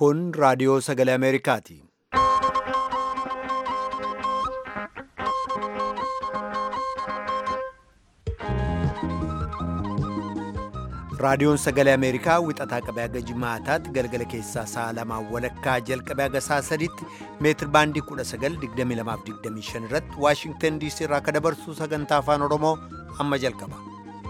Kun raadiyoo sagalee Ameerikaati. Raadiyoon sagalee Ameerikaa wixataa qabee haga jimaataatti galgala keessaa sa'a lamaan walakkaa jalqabee haga sa'a sadiitti meetir baandii 1922-25 irratti Waashingtan DC irraa akka dabarsu sagantaa afaan Oromoo amma jalqaba.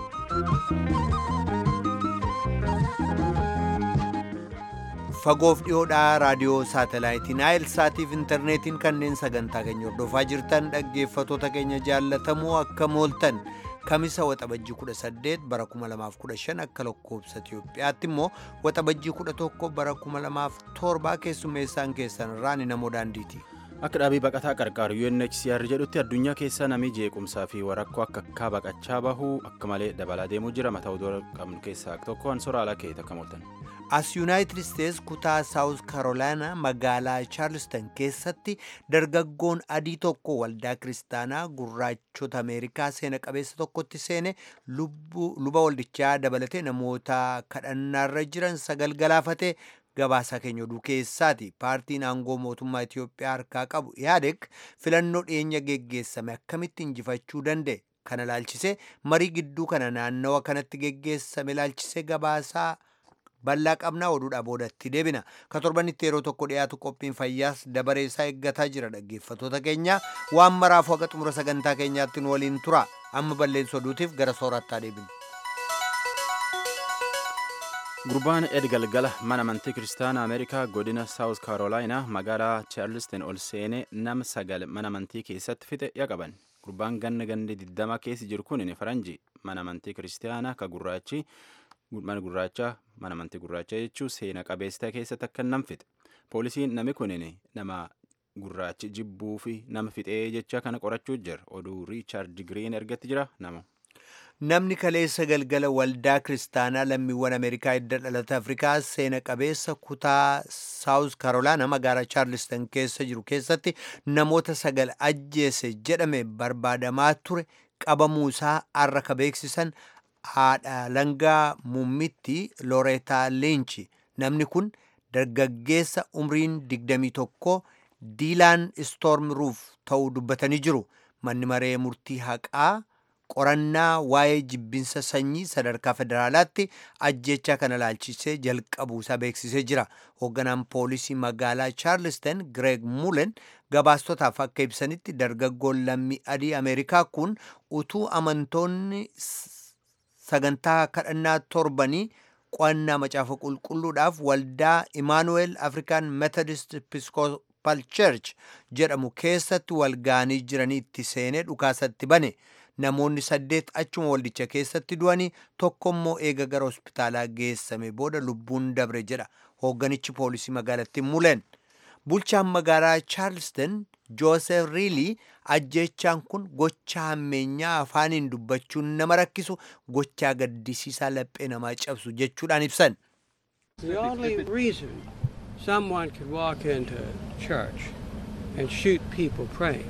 Fagoof dhiyoodhaa raadiyoo saatalaayitii Naayil Saatiif intarneetiin kanneen sagantaa keenya hordofaa jirtan dhaggeeffatoota keenya jaallatamoo akka mooltan. kamisa waxabajjii 18 bara 2015 akka lakkoobsa Itiyoophiyaatti immoo waxabajjii 11 bara 2007 keessummeessaan keessan irraa ni namoo daandiiti. Akka dhaabii baqataa qarqaaru UNHCR jedhutti addunyaa keessa namni jeequmsaa fi warakkoo akka akka baqachaa bahuu akka malee dabalaa deemuu jira mataa odoo qabnu keessaa tokko ansora alaa keessa akka mooltan. As Yuunaayitid Isteets kutaa Saawus Karoolaanaa magaalaa Chaarlistan keessatti dargaggoon adii tokko waldaa kiristaanaa gurraachota Ameerikaa seena qabeessa tokkotti seene luba waldichaa dabalatee namoota kadhannaarra jiran sagal galaafate gabaasaa keenya oduu keessaati. Paartiin aangoo mootummaa Itiyoophiyaa harkaa qabu yaadek filannoo dhiyeenya geggeessame akkamitti injifachuu danda'e kana laalchisee marii gidduu kana naannawa kanatti geggeessame laalchisee gabaasaa. bal'aa qabnaa oduudhaa boodatti deebina ka torbanitti yeroo tokko dhiyaatu qophiin fayyaas dabareessaa eeggataa jira dhaggeeffatoota keenya waan maraafu haqa xumura sagantaa keenyaatti nu waliin tura amma balleessa oduutiif gara soorattaa deebina. gurbaan ed galgala mana amantii kiristaanaa ameerikaa godina saawus karoolaayinaa magaalaa chaarlistin ol seenee nama sagal mana amantii keessatti fixe yaqaban gurbaan ganna gandi 20 keessa jiru kun faranjii mana amantii kiristaanaa ka gurraachi mana gurraachaa mana amantii gurraachaa jechuun seena qabeessa keessatti akka nam fixe poolisiin nami kunin nama gurraachi jibbuu fi nama fixee jecha kana qorachuu jira oduu riichaard giriin ergatti jira nama. Namni kaleessa galgala waldaa kiristaanaa lammiiwwan Ameerikaa hidda dhalata Afrikaa seena qabeessa kutaa Saawus Karoolaana magaalaa Chaarlistan keessa jiru keessatti namoota sagal ajjeese jedhame barbaadamaa ture qabamuusaa har'a ka beeksisan haadha langaa muummitti looreetaa leenchi namni kun dargaggeessa umriin 21 diilaan istoorm ruuf ta'uu dubbatanii jiru manni maree murtii haqaa qorannaa waa'ee jibbinsa sanyii sadarkaa federaalaatti ajjechaa kana laalchisee jalqabuusaa beeksisee jira hoogganaan poolisii magaalaa chaarlistan gireeg muulen gabaastotaaf akka ibsanitti dargaggoon lammii adii ameerikaa kun utuu amantoonni sagantaa kadhannaa torbanii qo'annaa macaafa qulqulluudhaaf waldaa imaanuweel afrikaan methodist episcopal church jedhamu keessatti walgaanii jiranii itti seenee dhukaasatti bane namoonni saddeet achuma waldicha keessatti du'anii tokkommoo eega gara hospitaalaa geessame booda lubbuun dabre jedha hoogganichi poolisii magaalattii muulen bulchaan magaalaa chaarliston joosef riilii ajjechaan kun gochaa hammeenyaa afaaniin dubbachuun nama rakkisu gochaa gaddisiisaa laphee namaa cabsu jechuudhaan ibsan. The only reason someone could walk into church and shoot people praying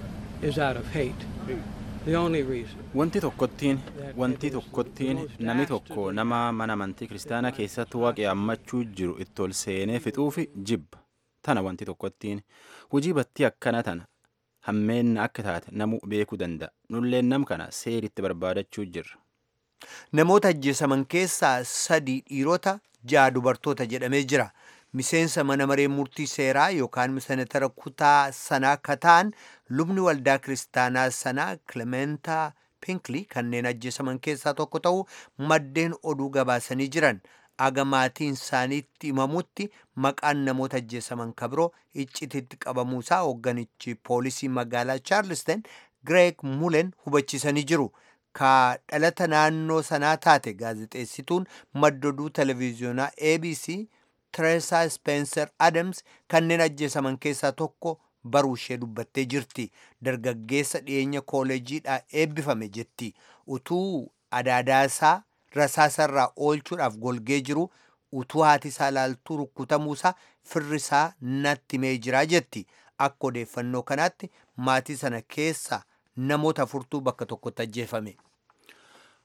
is out of hate. The only reason. Wanti tokkottiin wanti tokkottiin namni tokko nama mana amantii kiristaanaa keessatti waaqee ammachuu jiru itti ol seenee fixuufi jibba. Tana wanti tokkottiin hojii battii akkana tana hammeenna akka taate namu beekuu danda'a. Nulleen nam kana seeritti barbaadachuu jirra. Namoota ajjeesaman keessaa sadii dhiirota ja'a dubartoota jedhamee jira. Miseensa mana maree murtii seeraa yookaan senatara kutaa sanaa kataan lubni waldaa kiristaanaa sanaa Kilementaa Pinkli kanneen ajjeesaman keessaa tokko ta'uu maddeen oduu gabaasanii jiran. aga maatiin isaaniitti himamutti maqaan namoota ajjeesaman kabiroo iccititti qabamuusaa hoogganichi poolisii magaalaa chaarliston gireeg mulen hubachiisanii jiru ka dhalata naannoo sanaa taate gaazexeessituun maddoduu televiziyoonaa abc tireesaa spencer adams kanneen ajjeesaman keessaa tokko baruu ishee dubbattee jirti dargaggeessa dhiyeenya kooleejiidhaa eebbifame jetti utuu adaadaasaa rasaasarraa oolchuudhaaf golgee jiru utuu haati isaa laaltuu rukkutamuusaa firrisaa natti himee jiraa jetti akka odeeffannoo kanaatti maatii sana keessa namoota afurtuu bakka tokkotti ajjeefame.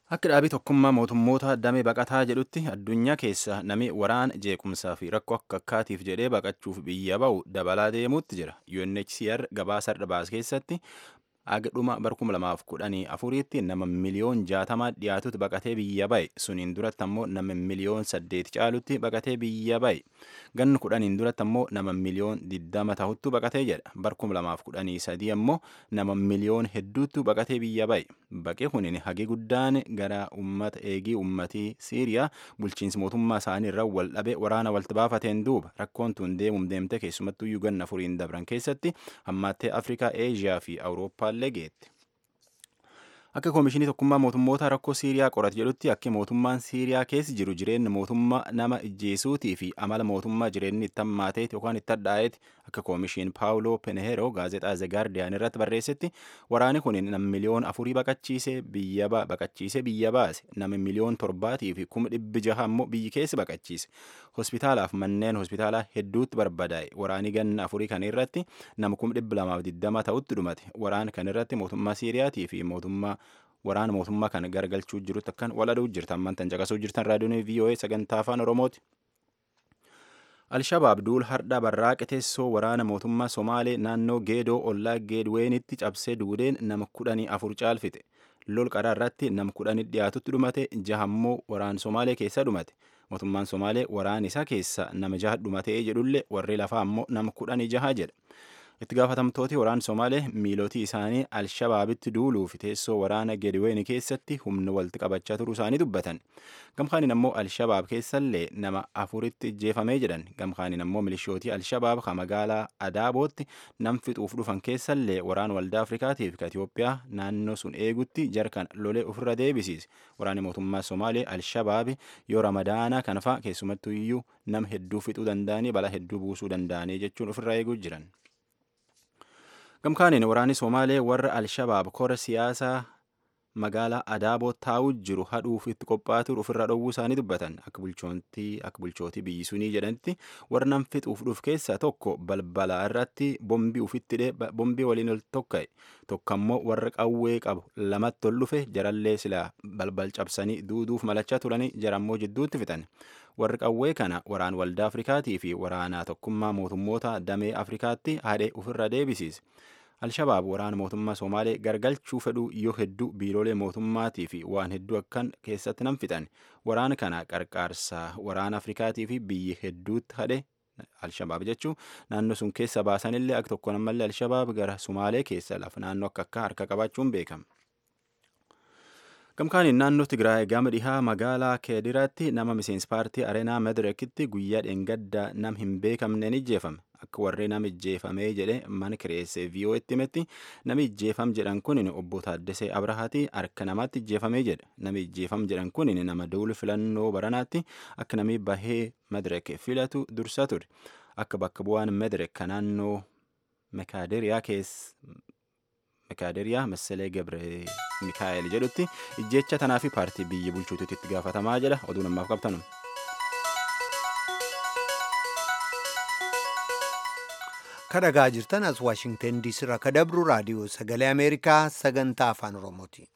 Akka dhaabii tokkummaa mootummoota damee baqataa jedhutti addunyaa keessa nami waraana jeequmsaa fi rakkoo akka akkaatiif jedhee baqachuuf biyya ba'u dabalaa deemuutti jira. UNHCR gabaasa har'a baase keessatti aga dhuma bara kuma lamaaf kudhanii afuriitti nama miliyoon jaatamaa dhiyaatutti baqatee biyya ba'e suniin duratti ammoo nama miliyoon saddeet caalutti baqatee biyya ba'e ganni kudhaniin duratti ammoo nama miliyoon diddama tahuttu baqatee jedha bara kuma lamaaf kudhanii sadii ammoo nama miliyoon hedduuttu baqatee biyya ba'e baqee kunin hagi guddaan gara ummata eegii ummatii siiriyaa bulchiinsi mootummaa isaanii irra wal dhabe waraana walti baafateen duuba rakkoon tun deemum deemte keessumattuu ganna afuriin dabran keessatti hammaattee afrikaa eeshiyaa fi awurooppaa illee geette. Akka koomishinii tokkummaa mootummoota rakkoo Siiriyaa qorate jedhutti akka mootummaan Siiriyaa keessa jiru jireenya mootummaa nama ijjeesuutii fi amala mootummaa jireenyi itti hammaateeti yookaan itti hadhaa'eeti akka koomishiin Paawuloo Penheero gaazexaa The Guardian irratti barreessetti waraanni kun nama miliyoon afurii baqachiisee biyya baqachiisee biyya baase nama miliyoon torbaatii fi kuma dhibbi jaha ammoo biyyi keessa baqachiise hospitaalaaf manneen hospitaalaa hedduutti barbadaa'e waraanii ganna afurii kan irratti nama kuma dhibbi lamaaf diddama ta'utti dhumate waraan kan irratti mootummaa Siiriyaatii fi mootummaa waraana mootummaa kan gargalchuu jirutti akkan waladuu jirtan mantan caqasuu jirtan raadiyoon VOA sagantaa afaan Oromooti. Alshabaab duul hardha barraaqe teessoo waraana mootummaa Somaalee naannoo Geedoo ollaa Geedweenitti cabsee duudeen nama kudhanii afur caalfite. Lol qaraa irratti nama kudhanii dhiyaatutti dhumate jahammoo waraan Somaalee keessa dhumate. Mootummaan Somaalee waraan isaa keessa nama jaha dhumatee jedhullee warri lafaa ammoo nama kudhanii jaha jedha. itti gaafatamtooti waraana somaalee miilotii isaanii alshabaabitti duuluuf teessoo waraana gedween keessatti humna walitti qabachaa turuu isaanii dubbatan gamkaaniin ammoo alshabaab keessallee nama afuritti ijjeefamee jedhan gamkaaniin ammoo milishootii alshabaab ka magaalaa adaabootti nam fixuuf dhufan keessallee waraana waldaa afrikaatiif ka itiyoophiyaa naannoo sun eegutti jarkan lolee ofirra deebisiise waraanni mootummaa somaalee alshabaabi yoo ramadaanaa kanafaa keessumattuu iyyuu nam hedduu fixuu danda'anii balaa hedduu buusuu danda'anii jechuun ofirra eeguu jiran. gamkaaniin waraanni somaalee warra alshabaab kora siyaasaa magaalaa adaaboo taa'uu jiru hadhuuf itti qophaa'aa jiru ofirraa dhowwuu isaanii dubbatan akka bulchootii akka bulchootii biyyi sunii jedhanitti warra nam fixuuf dhuuf keessaa tokko balbala irratti bombii ufitti dhee bombii waliin ol tokka'e tokko ammoo warra qawwee qabu lamatti ol dhufe jarallee silaa balbal cabsanii duuduuf malachaa turanii jarammoo jidduutti fixan warri qawwee kana waraan waldaa afrikaatii fi waraanaa tokkummaa mootummoota damee afrikaatti haadhee ofirra deebisiise. Alshabaab waraana mootummaa Somaalee gargalchuu fedhuu yoo hedduu biiroolee mootummaatii fi waan hedduu akkan keessatti nam fixan waraana kana qarqaarsaa waraana Afrikaatii fi biyyi hedduutti hadhe Alshabaab jechuun naannoo sun keessa baasanillee akka tokko namallee Alshabaab gara Somaalee keessa lafa naannoo akka akka harka qabaachuun beekama. Gamkaaniin naannoo Tigraay gama dhihaa magaalaa Keediraatti nama miseensi paartii Areenaa Madirekitti guyyaa dheengaddaa nam hin beekamneen ijjeefame. Akka warreen nama ijjeefamee jedhe mana kireessee VOA'tti himetti nami ijjeefam jedhan kun obbo Taaddasee Abrahaati harka namaatti ijjeefamee jedhe. Nami ijjeefam jedhan kun nama duulu filannoo baranaatti akka nami bahee Madirek filatu dursa ture. Akka bakka bu'aan Madirek kan naannoo Mekaaderiyaa keessa mekaaderiyaa Massalee Gabre Mikaa'el jedhutti ijjecha tanaa fi paartii biyya bulchuutu itti gaafatamaa jedha oduu namaaf qabtanu. kadhagaa jirtan as waashingten diisii irraa ka dabru raadiyoo sagalee ameerikaa sagantaa afaan oromooti.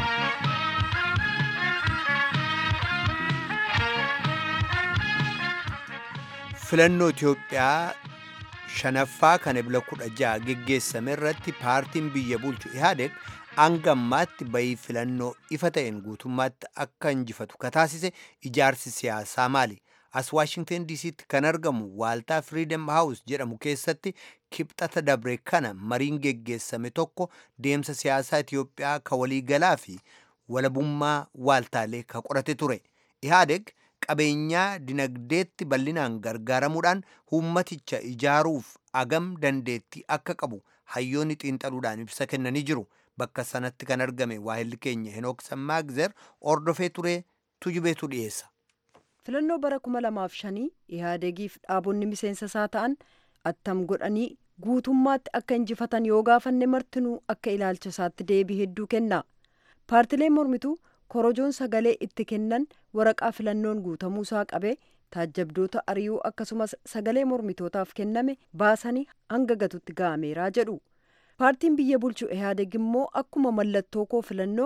filannoo Itoophiyaa shanaffaa kan ebla kudha ja'a geggeessame irratti paartiin biyya bulchu ihaadeg hanga ammaatti bayii filannoo ifa ta'een guutummaatti akka injifatu kataasise ijaarsi siyaasaa maali? as waashingten diisiitti kan argamu waaltaa firiidem haawus jedhamu keessatti kibxata dabre kana mariin geggeessame tokko deemsa siyaasaa Itoophiyaa ka waliigalaa fi walabummaa waaltaalee ka qorate ture. Ihaadeg qabeenyaa dinagdeetti bal'inaan gargaaramuudhaan uummaticha ijaaruuf agam dandeettii akka qabu hayyoonni xiinxaluudhaan ibsa kennanii jiru. Bakka sanatti kan argame waahilli keenya Henook Sammaagzer ordofee ture tujubeetu dhiyeessa. filannoo bara kuma lamaaf shanii ihaadegiif dhaabonni miseensa isaa ta'an attam godhanii guutummaatti akka injifatan yoo gaafanne martinuu akka ilaalcha isaatti deebii hedduu kenna paartileen mormituu korojoon sagalee itti kennan waraqaa filannoon guutamuu isaa qabee taajjabdoota ari'uu akkasumas sagalee mormitootaaf kenname baasanii hanga gatutti ga'ameeraa jedhu paartiin biyya bulchu ihaadeg immoo akkuma mallattoo koo filannoo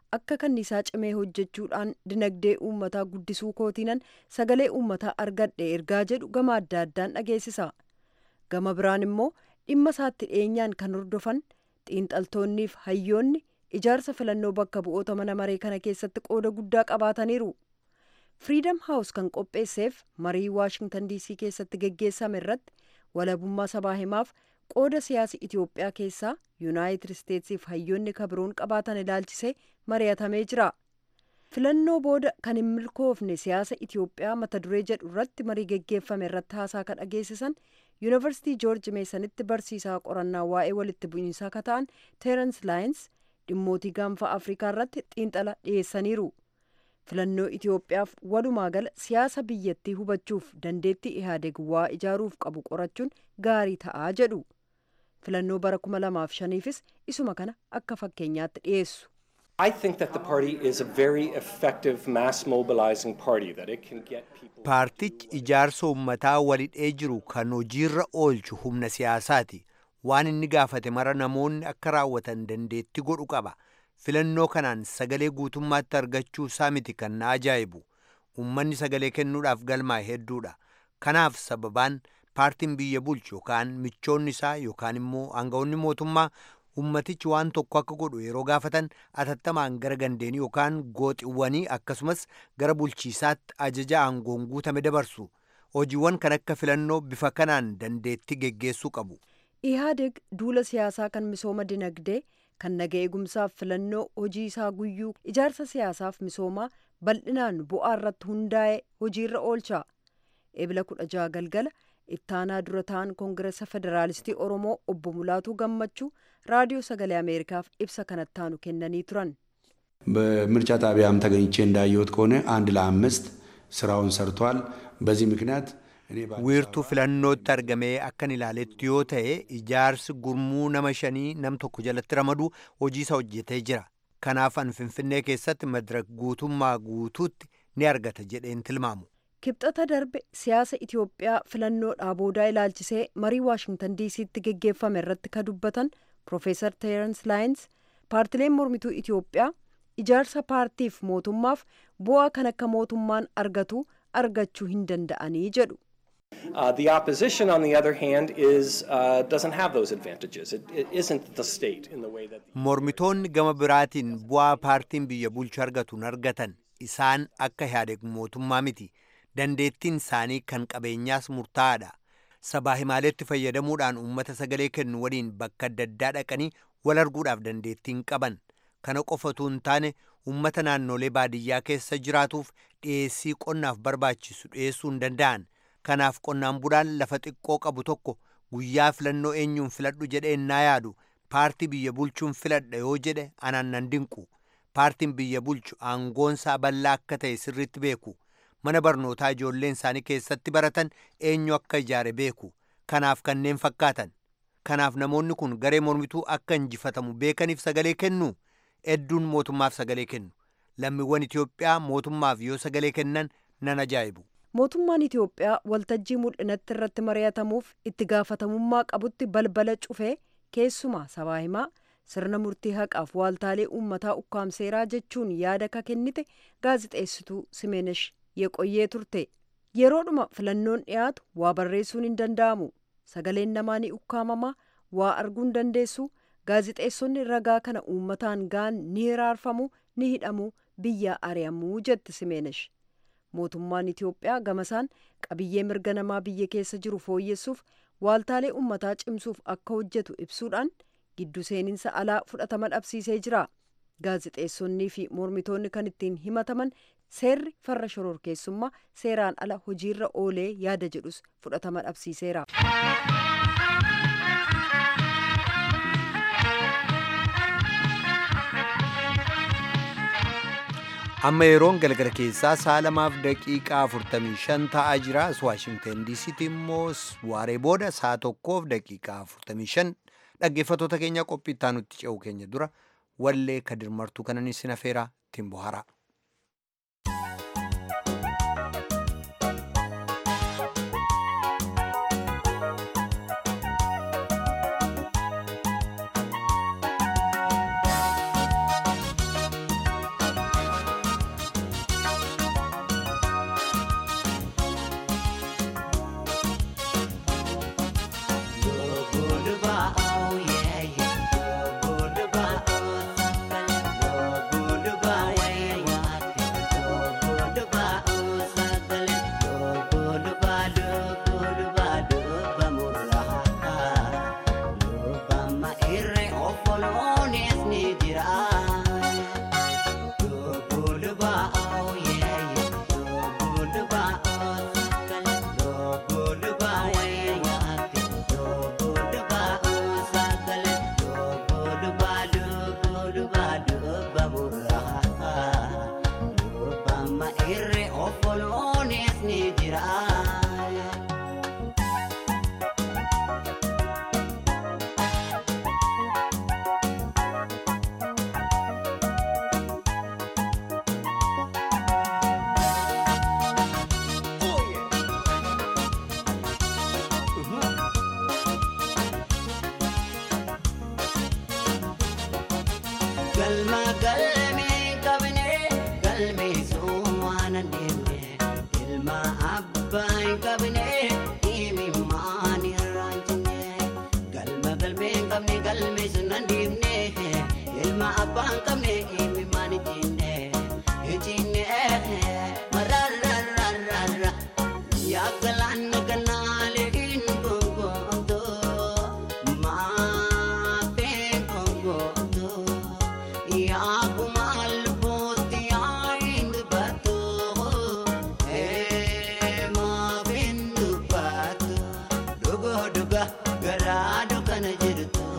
akka kanniisaa cimee hojjechuudhaan dinagdee uummataa guddisuu kootiinan sagalee uummataa argadhe ergaa jedhu gama adda addaan dhageessisa gama biraan immoo dhimma isaatti dhiyeenyaan kan hordofan xiinxaltoonniif hayyoonni ijaarsa filannoo bakka bu'oota mana maree kana keessatti qooda guddaa qabaataniiru firiidam haawus kan qopheesseef marii waashingtan diisii keessatti geggeessame irratti walabummaa sabaa himaaf qooda siyaasa itiyoophiyaa keessaa yuunaayitid isteetsiif hayyoonni kabiroon qabaatan ilaalchisee mari'atamee jira filannoo booda kan hin milkoofne siyaasa itiyoophiyaa mata duree jedhu irratti marii geggeeffame irratti haasaa kan dhageessisan yuunivarsiitii joorji meesanitti barsiisaa qorannaa waa'ee walitti bu'iinsaa ka ta'an teerans laayins dhimmootii gaanfa afrikaa irratti xiinxala dhiyeessaniiru filannoo itiyoophiyaaf walumaa gala siyaasa biyyattii hubachuuf dandeettii ihaadeg waa ijaaruuf qabu qorachuun gaarii ta'aa jedhu filannoo bara 2005fis isuma kana akka fakkeenyaatti dhiyeessu. I think that the party is a very effective mass mobilizing party that it can get people. Paartichi ijaarsa uummataa walidhee jiru kan hojiirra oolchu humna siyaasaati. Waan inni gaafate mara namoonni akka raawwatan dandeetti godhu qaba. Filannoo kanaan sagalee guutummaatti argachuu isaa miti kan na ajaa'ibu. Uummanni sagalee kennuudhaaf galmaa hedduudha. Kanaaf sababaan paartiin biyya bulchu yookaan michoonni isaa yookaan immoo aangawoonni mootummaa ummatichi waan tokko akka godhu yeroo gaafatan atattamaan gara gandeenii yookaan gooxiwwanii akkasumas gara bulchiisaatti ajaja aangoon guutame dabarsu hojiiwwan kan akka filannoo bifa kanaan dandeetti geggeessuu qabu. ihaadeg duula siyaasaa kan misooma dinagdee kan naga eegumsaaf filannoo hojii isaa guyyuu ijaarsa siyaasaaf misoomaa bal'inaan bu'aa irratti hundaa'e hojiirra oolcha ebila kudha jaha galgala ittaanaa dura ta'an koongireesa federaalistii oromoo obbo mulaatuu gammachuu raadiyoo sagalee ameerikaaf ibsa kanattaanu kennanii turan በምርጫ ጣቢያም ተገኝቼ እንዳየሁት ከሆነ አንድ ለአምስት ስራውን ሰርቷል። በዚህ ምክንያት wiirtuu filannootti argamee akkan ilaaletti yoo ta'e ijaarsi gurmuu nama shanii nam tokko jalatti ramadu hojii isa hojjetee jira kanaaf an finfinnee keessatti madirak guutummaa guutuutti ni argata jedheen tilmaamu. kibxata darbe siyaasa itiyoophiyaa filannoodhaa boodaa ilaalchisee marii waashingtan diisiitti geggeeffame irratti ka dubbatan Profeesar Teerans Laayins paartileen mormituu Itiyoophiyaa ijaarsa paartiif mootummaaf bu'aa kan akka mootummaan argatu argachuu hin danda'anii jedhu. Uh, the opposition, on the other hand, is uh, doesn't have those advantages. It, it isn't the state in the way that. Mormitoonni gama biraatiin bu'aa paartiin biyya bulchu argatu hin argatan isaan akka ihaadeg mootummaa miti dandeettiin isaanii kan qabeenyaas murtaa'aadha. sabaa himaaleetti fayyadamuudhaan uummata sagalee kennu waliin bakka adda addaa dhaqanii wal arguudhaaf dandeettiin qaban kana qofatu hin taane uummata naannolee baadiyyaa keessa jiraatuuf dhiyeessii qonnaaf barbaachisu dhiyeessuu hin danda'an kanaaf qonnaan bulaan lafa xiqqoo qabu tokko guyyaa filannoo eenyuun filadhu jedhee naa yaadu paartii biyya bulchuun filadha yoo jedhe anaan nan dinqu paartiin biyya bulchu aangoonsaa bal'aa akka ta'e sirriitti beeku. mana barnootaa ijoolleen isaanii keessatti baratan eenyu akka ijaare beeku kanaaf kanneen fakkaatan kanaaf namoonni kun garee mormituu akka injifatamu beekaniif sagalee kennu hedduun mootummaaf sagalee kennu lammiiwwan itiyoophiyaa mootummaaf yoo sagalee kennan nan ajaa'ibu. mootummaan itiyoophiyaa waltajjii mul'inatti irratti mari'atamuuf itti gaafatamummaa qabutti balbala cufee keessumaa sabaa himaa sirna murtii haqaaf waaltaalee uummataa ukkaamseeraa jechuun yaada ka kennite gaazixeessituu simeenesh yeqoyyee turte yeroodhuma filannoon dhiyaatu waa barreessuun hin danda'amu sagaleen namaa ni ukkaamama waa arguu hin dandeessu gaazixeessonni ragaa kana uummataan gaan ni hiraarfamu ni hidhamu biyya ari'amuu jette simeenesh mootummaan itiyoophiyaa gamasaan qabiyyee mirga namaa biyya keessa jiru fooyyessuuf waaltaalee uummataa cimsuuf akka hojjetu ibsuudhaan giddu seeninsa alaa fudhatama dhabsiisee jira gaazixeessonnii fi mormitoonni kan ittiin himataman seerri farra shororkeessummaa seeraan ala hojiirra oolee yaada jedhus fudhatama dhabsiiseera. amma yeroon galgala keessaa sa'a lamaaf daqiiqaa 45 ta'aa jira as waashingtan diisiitti immoo waaree booda sa'a tokkoof daqiiqaa 45 dhaggeeffattoota keenya qophii itti aanutti ce'u keenya dura wallee kadir martuu kanan isin afeeraa ittiin bohaaraa. Galma galmee qabnee galmee soomaan adeemne ilma abbaa hin qabnee imimmaan irraa jenne galma galmee qabne galmee sun adeemne ilma abbaa hin qabne imimmaan jenne jenne mararararara yaa galaana ganaalee hin gongoomto maafee gongoomto. yaa kumaal booti yaa hin dubbatu maafin dubbatu dhugo dhuga garaa dukana jirtu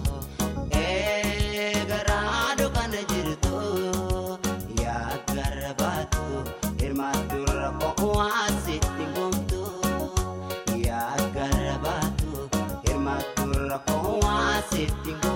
garaa dukana jirtu yaa garbaatu hirmaatu rakkoo waasitti gomtu yaa garbaatu hirmaatu rakkoo waasitti gomtu.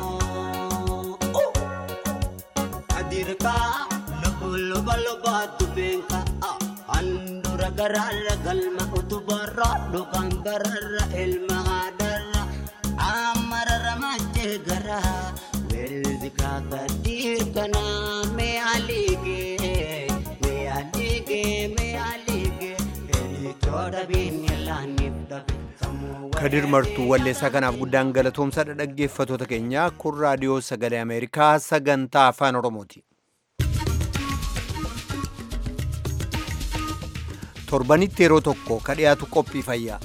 adirka lubu luba luba dubenka handura gararra galma utubarra dhukan bararra ilma hadarra amararra mache gara weldi kakadirkana me alige me alige me alige elitoda binyalaanif dhabe kadir martuu walleessaa kanaaf guddaan galatoomsaadha dhaggeeffatoota keenya kun raadiyoo sagalee ameerikaa sagantaa afaan oromooti torbanitti yeroo tokko ka dhiyaatu qophii fayyaa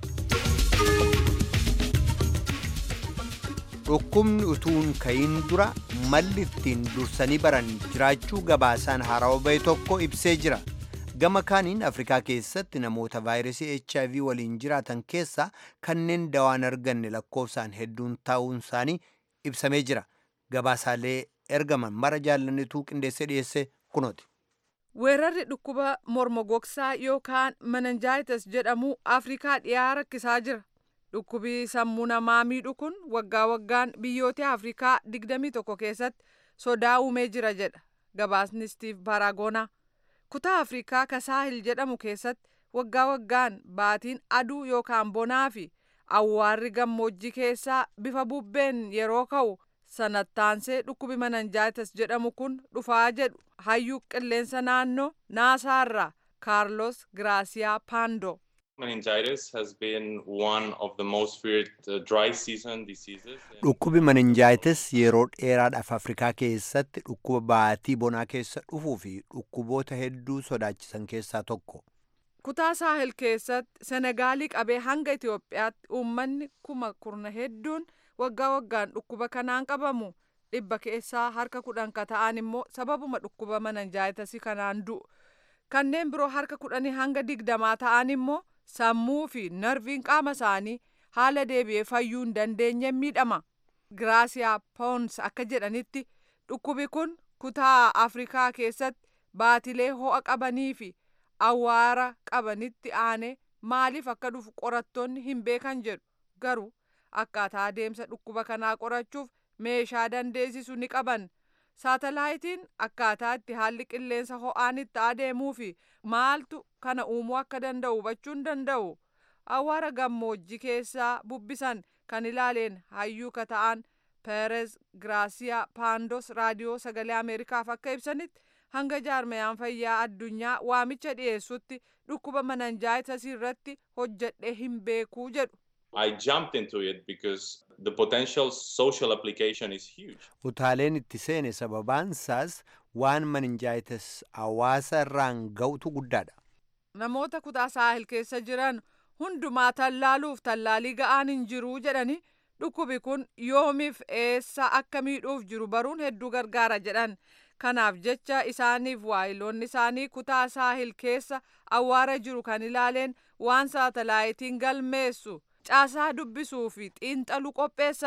dhukkubni utuun ka'iin dura malli ittiin dursanii baran jiraachuu gabaasaan haarawaa bahe tokko ibsee jira gama kaaniin afrikaa keessatti namoota vaayirasii hiv waliin jiraatan keessaa kanneen dawaan arganne lakkoofsaan hedduun ta'uun isaanii ibsamee jira gabaasaalee ergaman mara jaallannituu qindeessee dhiyeesse kunooti. weerarri dhukkuba morma gogsaa yookaan menenjaayitis jedhamu afrikaa dhiyaa rakkisaa jira dhukkubi sammuu namaa miidhu kun waggaa waggaan biyyoota afrikaa 21 keessatti sodaa uumee jira jedha gabaasni stiif baaraagoonaa kutaa afrikaa kasaahil jedhamu keessatti waggaa waggaan baatiin aduu yookaan bonaa fi awwaarri gammoojjii keessaa bifa bubbeen yeroo ka'u sanattaansee dhukkubi menenjaayitis jedhamu kun dhufaa jedhu hayyuu qilleensa naannoo naasaarraa kaarlos giraasiyaa paandoo Meningitis has been one of the most feared uh, dry season diseases. dhukkubi menenjaayitis yeroo dheeraadhaaf afrikaa keessatti dhukkuba baatii bonaa keessa dhufuu fi dhukkuboota hedduu sodaachisan keessaa tokko kutaa saahil keessatti senegaalii qabee hanga itiyoophiyaatti uummanni kuma kurna hedduun waggaa waggaan dhukkuba kanaan qabamu dhibba keessaa harka kudhan ka ta'an immoo sababuma dhukkuba menenjaayitisii kanaan du'u kanneen biroo harka kudhanii hanga digdamaa ta'an immoo sammuu fi narviin qaama isaanii haala deebi'ee fayyuu hin dandeenye miidhama giraasiyaa poons akka jedhanitti dhukkubi kun kutaa afrikaa keessatti baatilee ho'a qabanii fi awwaara qabanitti aanee maaliif akka dhufu qorattoonni hin beekan jedhu garuu akkaataa adeemsa dhukkuba kanaa qorachuuf meeshaa dandeessisu ni qaban saatalaayitiin akkaataa itti haalli qilleensa ho'aan itti adeemuu fi maaltu kana uumuu akka danda'u hubachuu hin danda'u awwaara gammoojjii keessaa bubbisan kan ilaaleen hayyuu ka ta'an peerez giraasiyaa paandos raadiyoo sagalee ameerikaaf akka ibsanitti hanga jaarmayaan fayyaa addunyaa waamicha dhiyeessutti dhukkuba menenjaayitisii irratti hojjedhee hin beekuu jedhu I jumped into it because the potential social application is huge. utaaleen itti seene sababaansaas waan menenjaayitis hawaasa irraan ga'utu guddaadha namoota kutaa saahil keessa jiran hundumaa tallaaluuf tallaalii ga'aan hin jiruu jedhani dhukkubi kun yoomiif eessa akka miidhuuf jiru baruun hedduu gargaara jedhan kanaaf jecha isaaniif waayiloonni isaanii kutaa saahil keessa awwaara jiru kan ilaaleen waan saatalaayitiin galmeessu caasaa dubbisuu fi xiinxaluu qopheessan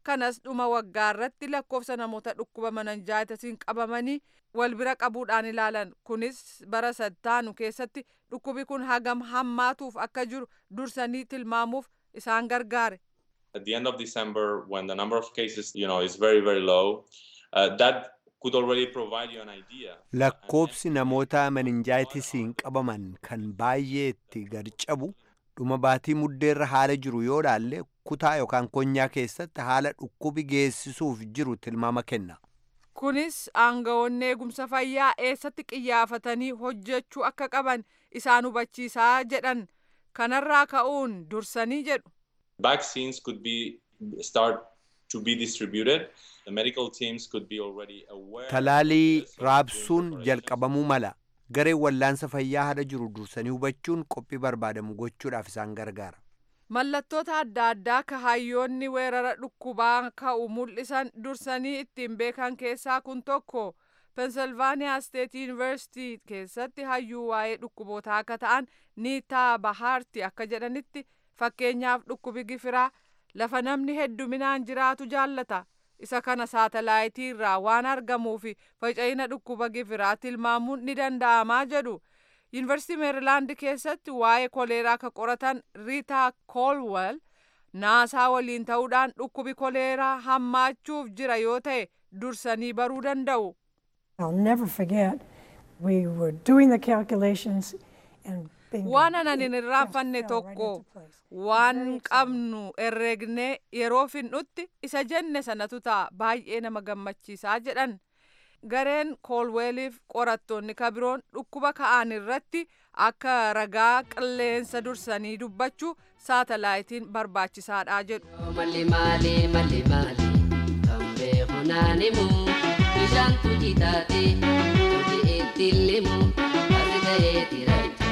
kanas dhuma waggaa irratti lakkoofsa namoota dhukkuba mananjaayitasiin qabamanii wal bira qabuudhaan ilaalan kunis bara sattaanu keessatti dhukkubi kun hagam hammaatuuf akka jiru dursanii tilmaamuuf isaan gargaare. At the end of December, when the number of cases, you know, is very very low, uh, that could already provide you an idea. lakkoobsi namoota meninjaayitisiin qabaman kan baay'ee itti gad cabu dhuma baatii muddeerra haala jiru yoo laalle kutaa yookaan konyaa keessatti haala dhukkubi geessisuuf jiru tilmaama kenna. kunis aangawoonni eegumsa fayyaa eessatti qiyyaafatanii hojjechuu akka qaban isaan hubachiisaa jedhan kanarraa ka'uun dursanii jedhu. Vaccines could be start to be distributed. The medical teams could be already aware. Talaalii raabsuun jalqabamuu mala. Gareen wallaansa fayyaa haala jiru dursanii hubachuun qophii barbaadamu gochuudhaaf isaan gargaara. Mallattoota adda addaa kahayyoonni weerara dhukkubaa ka'u mul'isan dursanii ittiin beekan keessaa kun tokko pensilvaaniyaa steet yuunivarsitii keessatti hayyuu waa'ee dhukkubootaa akka ta'an niitaa bahaarti akka jedhanitti fakkeenyaaf dhukkubi gifiraa lafa namni hedduminaan jiraatu jaallata isa kana saatalaayitii irraa waan argamuufi faca'ina dhukkuba gifiraa tilmaamuun ni danda'amaa jedhu. yuunivarsiitii meerilaand keessatti waa'ee koleeraa ka qoratan riitaa koolwel naasaa waliin ta'uudhaan dhukkubi koleeraa hammaachuuf jira yoo ta'e dursanii baruu danda'u. I'll never forget, we were doing the calculations and waan anan hin irraanfanne tokko waan qabnu herreegnee yeroo finnutti isa jenne sanatu ta'a baay'ee nama gammachiisaa jedhan. gareen koolweeliif qorattoonni kabiroon dhukkuba ka'an irratti akka ragaa qilleensa dursanii dubbachuu saatalaayitiin barbaachisaadha jedhu. Malli maali malli maali kan beeku naanimu bishaan tuji taate tuji itti limu asi ta'ee tiracha.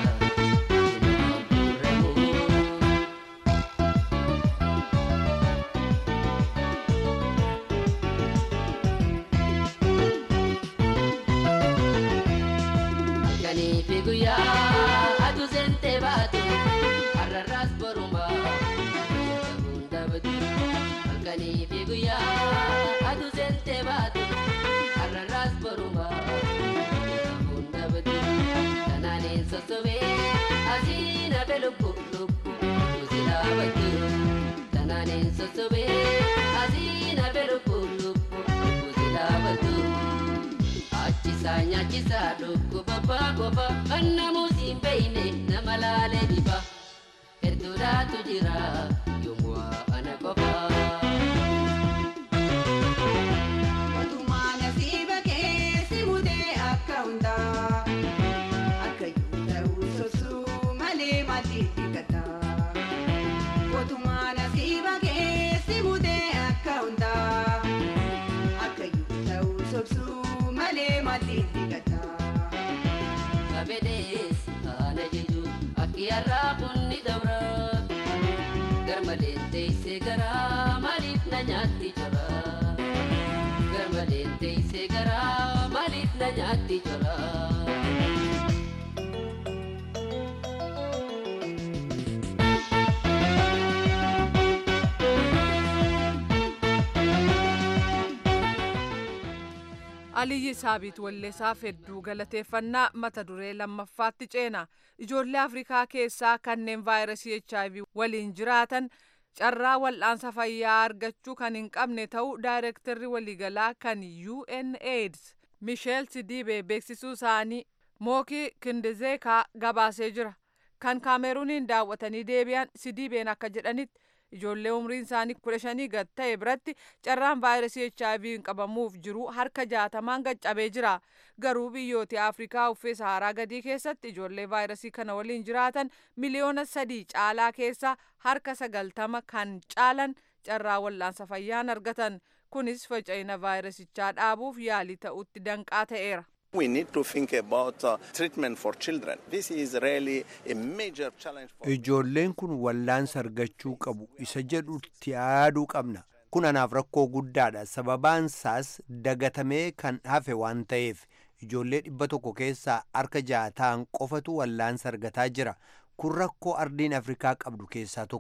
guyyaa atu sente baatu har'arraas boruma hunda badu halkanii fi guyyaa atu sente baatu har'arraas boruma hunda badu kanaaniin sosobee asiin hafe lubbu lubbu kusilaa baddu kanaaniin sosobee asiin hafe lubbu lubbu kusilaa baddu. Achisa nyaachisa dhukkuba baakoofa kan namus hin beeyne nama laalee dhiba hedduudhaatu jira yommuu ana qofa. Mootummaa nasiiba keessi mudee akka hundaa akka yoo ta'u sosuu malee maatii dhiqata. Mootummaa nasiiba keessi mudee akka hundaa akka yoo ta'u sosuu. malee maatii dhiqata. Kabedees haala jechuun akki har'aa kun ni dabra. Garmaleen teessee garaa maaliif na nyaatti jira? Garmaleen teessee garaa maaliif na nyaatti jira? Aliyyi Saabiit Walleessaaf hedduu galateeffannaa mata duree lammaffaatti ceena. Ijoollee Afrikaa keessaa kanneen vaayirasii HIV waliin jiraatan carraa wal'aansa fayyaa argachuu kan hin qabne ta'uu daayirektarri waliigalaa kan UNAIDS Misheel Sidiibee beeksisuu isaanii Mookii Kindizeekaa gabaasee jira. Kan Kaameruuniin daawwatanii deebi'an Sidiibeen akka jedhanitti ijoollee umriin isaanii kudha shanii gad ta'e biratti carraan vaayirasii HIV hin qabamuuf jiru harka jaatamaan gaccabee jira. Garuu biyyoota Afrikaa uffee Saharaa gadii keessatti ijoollee vaayirasii kana waliin jiraatan miliyoona sadii caalaa keessaa harka sagaltama kan caalan carraa wal'aansa fayyaan argatan. Kunis faca'ina vaayirasichaa dhaabuuf yaalii ta'utti danqaa ta'eera. We need to think about uh, treatment for children. This is really a major challenge for Ijoolleen kun wallaansa argachuu qabu isa jedhutti yaaduu qabna. Kun anaaf rakkoo guddaadha. Sababaan isaas dagatamee kan hafe waan ta'eef ijoollee dhibba tokko keessaa harka ja'a ta'an qofatu wallaansa argataa jira. Kun rakkoo ardiin Afrikaa qabdu keessaa tokko.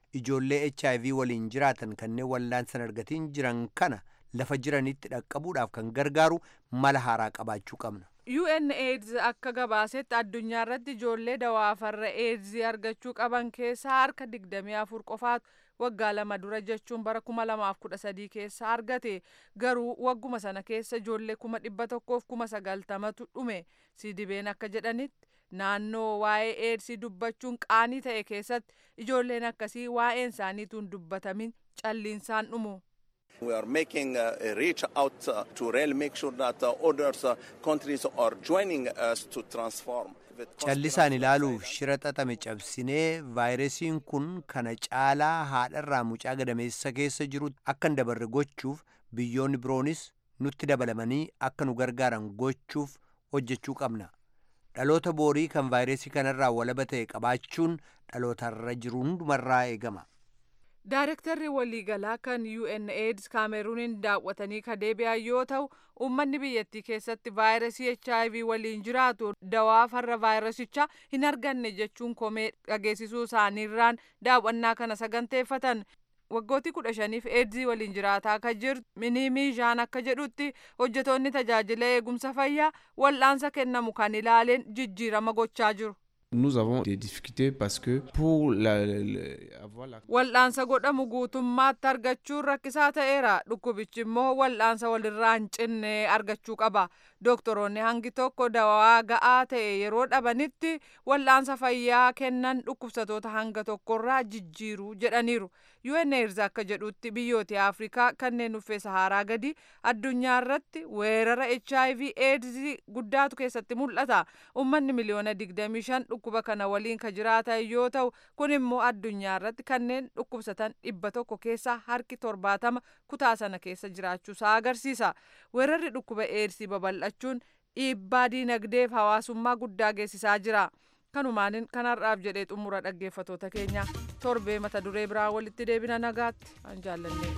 ijoollee hiv waliin jiraatan kanneen wallaansan argatiin jiran kana lafa jiranitti dhaqqabuudhaaf kan gargaaru mala haaraa qabaachuu qabna. UNAIDS akka gabaasetti addunyaa irratti ijoollee dawaafarra AIDS argachuu qaban keessaa harka 24 qofaatu waggaa lama dura jechuun bara 2013 keessa argate garuu wagguma sana keessa ijoollee kuma dhibba tokkoof kuma sagaltamatu dhume sidibeen akka jedhanitti naannoo waa'ee AIDS dubbachuun qaanii ta'e keessatti ijoolleen akkasii waa'een isaaniituun dubbatamin calliinsaan dhumu. We are making uh, a reach out uh, to really make sure that uh, others uh, countries are joining us to transform. callisaan ilaaluuf shira xaxame cabsinee vaayirasiin kun kana caalaa haadharraa mucaa gadameessa keessa jiru akka hin dabarre gochuuf biyyoonni biroonis nutti dabalamanii akka nu gargaaran gochuuf hojjechuu qabna dhaloota boorii kan vaayirasii kanarraa walaba ta'e qabaachuun dhalootarra jiru hundumarraa eegama. Daarektarri waliigalaa kan UNAIDS kaameruuniin daawwatanii ka deebi'an yoo ta'u uummanni biyyattii keessatti vaayirasii HIV waliin jiraatu dawaa farra vaayirasichaa hin arganne jechuun komee dhageessisuu isaaniirraan daawwannaa kana saganteeffatan. Waggootii kudha shaniif eedzii waliin jiraataa akka jirtu miniimii jaan akka jedhutti hojjetoonni tajaajila eegumsa fayyaa wal'aansa kennamu kan ilaaleen jijjiirama gochaa jiru. Nous avons des difficultés parce que pour la, la, avoir la... Wal'aansa godhamu guutummaatti argachuun rakkisaa ta'eera. Dhukkubichi immoo wal'aansa walirraa hin cinne argachuu qaba. Doktoroonni hangi tokko dawaa ga'aa ta'e yeroo dhabanitti wal'aansa fayyaa kennan dhukkubsatoota hanga tokkorraa jijjiiru jedhaniiru. UNAIDS akka jedhutti biyyoota Afrikaa kanneen dhuffee Saharaa gadi addunyaa irratti weerara HIV AIDS guddaatu keessatti mul'ata. Uummanni miliyoona 25 dhukkuba kana waliin ka jiraatan yoo ta'u kun immoo addunyaa irratti kanneen dhukkubsatan dhibba tokko keessaa harki torbaatama kutaa sana keessa jiraachuusaa agarsiisa. Weerarri dhukkuba AIDS babal'achuun dhiibbaa diinagdeef hawaasummaa guddaa geessisaa jira. Kanumaanin kanarraaf jedhee xumura dhaggeeffatoota keenya torbee mata duree biraa walitti deebina nagaatti an jaallannee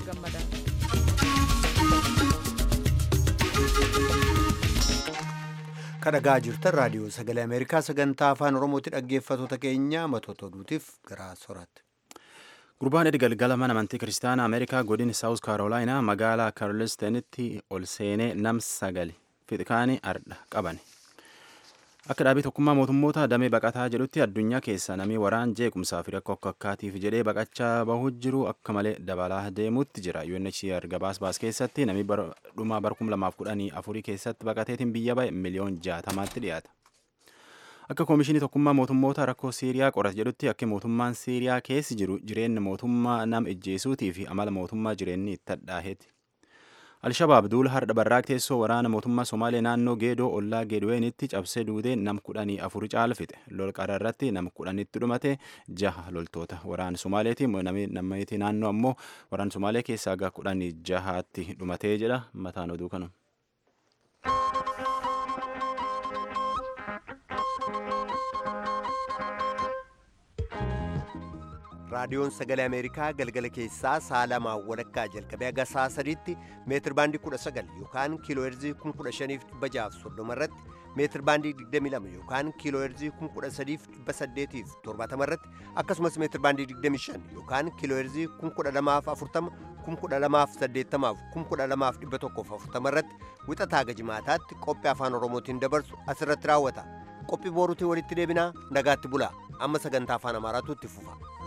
gammadaa. kadhagaa jirtan raadiyoo sagalee ameerikaa sagantaa afaan oromooti dhaggeeffatoota keenya matoota oduutiif gara soraatti. gurbaan galgala mana amantii kiristaanaa ameerikaa godin saawus kaarolaayinaa magaalaa kaarlistenitti ol seenee nam sagali fixikaanii ardha qabane akka dhaabii tokkummaa mootummoota damee baqataa jedhutti addunyaa keessa namni waraan jeequmsaa fi rakkoo akka akkaatiif jedhee baqachaa bahuu jiru akka malee dabalaa deemuutti jira UNHCR gabaas baas keessatti namni dhumaa bara 2014 keessatti baqateetiin biyya ba'e miliyoon jaatamaatti dhiyaata. Akka koomishinii tokkummaa mootummoota rakkoo Siiriyaa qorate jedhutti akka mootummaan Siiriyaa keessi jiru jireenya mootummaa nam ijjeesuutii fi amala mootummaa jireenyi itti hadhaaheeti. Alshabaab duula hardha barraaq teessoo waraana mootummaa Somaalee naannoo Geedoo ollaa Geedweenitti cabsee duudee nam kudhanii afur caalfite. Lol qara irratti nam kudhanitti dhumate jaha loltoota waraana Somaaleeti. Namni naannoo ammoo waraana Somaalee keessaa aga kudhanii jahaatti dhumatee jedha mataan oduu kanu. raadiyoon sagalee ameerikaa galgala keessaa sa'a lamaa walakkaa jalqabee haga sa'a sadiitti meetir baandii kudha sagal yookaan kiiloo heerzii kun kudha shaniif dhibba jaaf soddoma irratti meetir baandii digdami lama yookaan kiiloo heerzii kun kudha sadiif dhibba saddeetiif torbaatama irratti akkasumas meetir baandii digdami shan yookaan kiiloo heerzii kun kudha lamaaf afurtama kun kudha lamaaf saddeettamaaf kun kudha lamaaf dhibba tokkoof afurtama irratti wixataa haga jimaataatti qophii afaan oromootiin dabarsu asirratti raawwata qophii booruutiin walitti deebinaa nagaatti bulaa amma sagantaa afaan amaaraatu itti fufa.